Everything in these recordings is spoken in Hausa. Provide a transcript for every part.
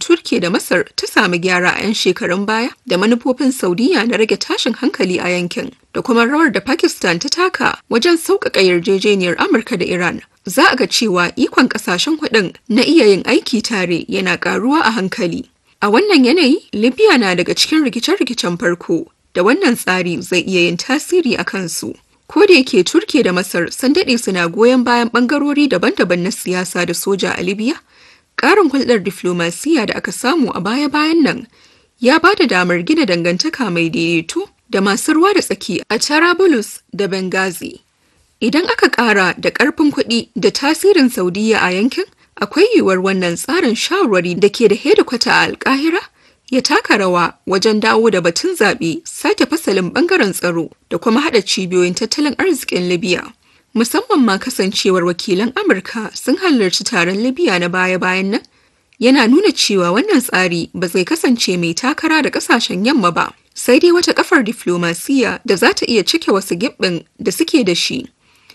Turkiya da Masar ta sami gyara a 'yan shekarun baya da manufofin Saudiya na rage tashin hankali a yankin da kuma rawar da Pakistan ta taka wajen sauƙaƙa yarjejeniyar Amurka da Iran. Za a ga cewa ikon ƙasashen hudun na iya yin aiki tare yana ƙaruwa a hankali. A wannan yanayi, Libya na daga cikin rikice-rikicen farko da wannan tsari zai iya yin tasiri a kansu. Ko da yake Turkiya da Masar sun daɗe suna goyon bayan ɓangarori daban-daban na siyasa da soja a Libya, ƙarin hulɗar diflomasiya da aka samu a baya-bayan nan ya ba da damar gina dangantaka mai daidaito da masu ruwa da tsaki a Tarabulus da Benghazi. Idan aka ƙara da ƙarfin kuɗi da tasirin Saudiya a yankin, akwai yiwuwar wannan tsarin shawarwari da ke da hedikwata a Alƙahira ya taka rawa wajen dawo da batun zaɓe sake fasalin ɓangaren tsaro da kuma haɗa cibiyoyin tattalin arzikin libya musamman ma kasancewar wakilan amurka sun halarci taron libya na baya-bayan nan yana nuna cewa wannan tsari ba zai kasance mai takara da ƙasashen yamma ba sai dai wata kafar diflomasiya da za ta iya cike wasu giɓɓin da suke da shi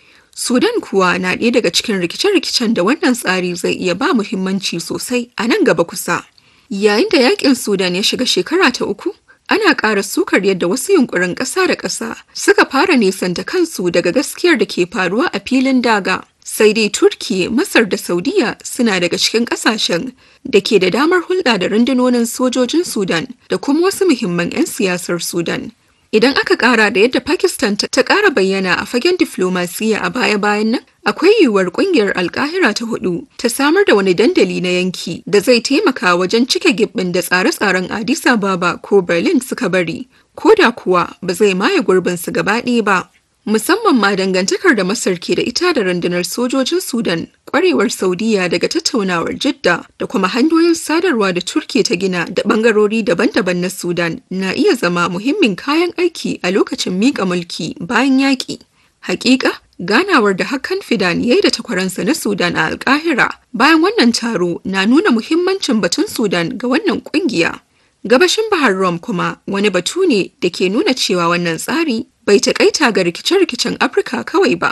sudan kuwa na ɗaya daga cikin rikice-rikicen da wannan tsari zai iya ba muhimmanci sosai a nan gaba kusa Yayin da yakin Sudan ya shiga shekara ta uku, ana ƙara sukar yadda wasu yunkurin ƙasa da ƙasa suka fara nesanta kansu daga gaskiyar da ke faruwa a filin daga. Sai dai Turki, Masar da Saudiya suna daga cikin ƙasashen da ke da damar hulɗa da rundunonin sojojin Sudan da kuma wasu muhimman 'yan siyasar Sudan. Idan aka ƙara da yadda Pakistan ta ƙara bayyana a fagen diflomasiya a baya-bayan nan, akwai yiwuwar kungiyar alkahira ta hudu ta samar da wani dandali na yanki da zai taimaka wajen cike gibbin da tsare-tsaren addis ababa ko berlin suka bari ko da kuwa ba zai maye gurbin su gaba ɗaya ba musamman ma dangantakar da masar ke da ita da rundunar sojojin sudan kwarewar saudiya daga tattaunawar jidda da kuma hanyoyin sadarwa da turke ta gina da bangarori daban-daban na sudan na iya zama muhimmin kayan aiki a lokacin miƙa mulki bayan yaƙi hakika ganawar da hakan fidan ya yi da takwaransa na sudan a alkahira bayan wannan taro na nuna muhimmancin batun sudan ga wannan kungiya gabashin bahar rom kuma wani batu ne da ke nuna cewa wannan tsari bai taƙaita ga rikice-rikicen afirka kawai ba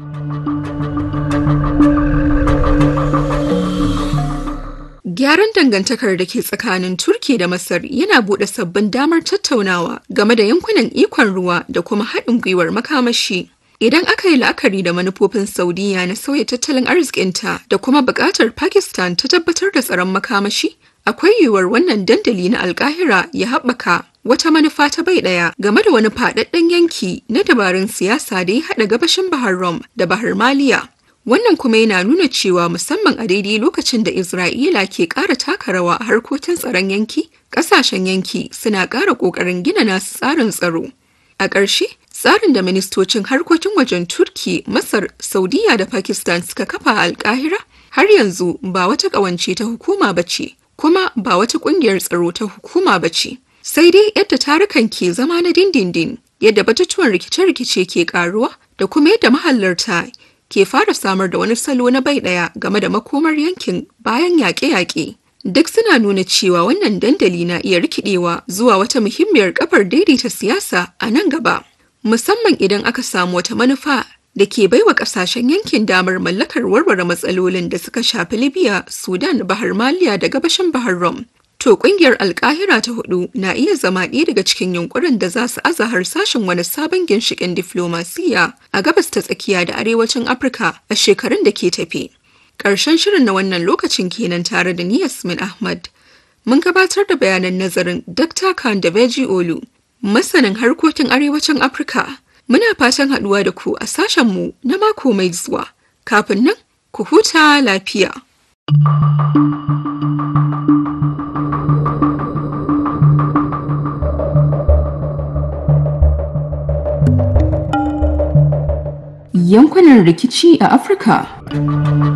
Gyaran dangantakar da ke tsakanin Turki da Masar yana buɗe sabbin damar tattaunawa game da yankunan ikon ruwa da kuma haɗin gwiwar makamashi. Idan aka yi la'akari da manufofin Saudiya na sauya tattalin arzikinta da kuma buƙatar Pakistan ta tabbatar da tsaron makamashi, akwai yiwuwar wannan dandali na alkahira ya haɓaka wata manufa ta bai ɗaya game da wani faɗaɗɗen yanki na dabarun siyasa da ya haɗa gabashin Bahar Rom da Bahar Maliya. Wannan kuma yana nuna cewa musamman a daidai lokacin da Isra'ila ke ƙara taka rawa a harkokin tsaron yanki, ƙasashen yanki suna ƙara ƙoƙarin gina nasu tsarin tsaro. A ƙarshe, tsarin da ministocin harkokin wajen Turki, Masar, Saudiya da Pakistan suka kafa a Alƙahira har yanzu ba wata ƙawance ta hukuma ba ce, kuma ba wata ƙungiyar tsaro ta hukuma ba ce. Sai dai yadda tarukan ke zama na dindindin, yadda batutuwan rikice-rikice ke ƙaruwa da kuma yadda mahallarta ke fara samar da wani salo na bai ɗaya game da makomar yankin bayan yaƙe-yaƙe. Duk suna nuna cewa wannan dandali na iya rikidewa zuwa wata muhimmiyar kafar daidaita siyasa a nan gaba. Musamman idan aka samu wata manufa da ke baiwa kasashen yankin damar mallakar warware matsalolin da suka shafi Libya, Sudan, Bahar Maliya da gabashin Bahar Rom. To kungiyar alkahira ta hudu na iya zama ɗaya daga cikin yunkurin da za su aza harsashin wani sabon ginshikin diflomasiya a gabas ta tsakiya da arewacin Afirka a shekarun da ke tafe. Ƙarshen shirin na wannan lokacin kenan tare da ni Yasmin Ahmad. Mun gabatar da bayanan nazarin Dr. Khan da Beji Olu, masanin harkokin arewacin Afirka. Muna fatan haɗuwa da ku a sashenmu na mako mai zuwa. Kafin nan, ku huta lafiya. Yankunan rikici a Afirka.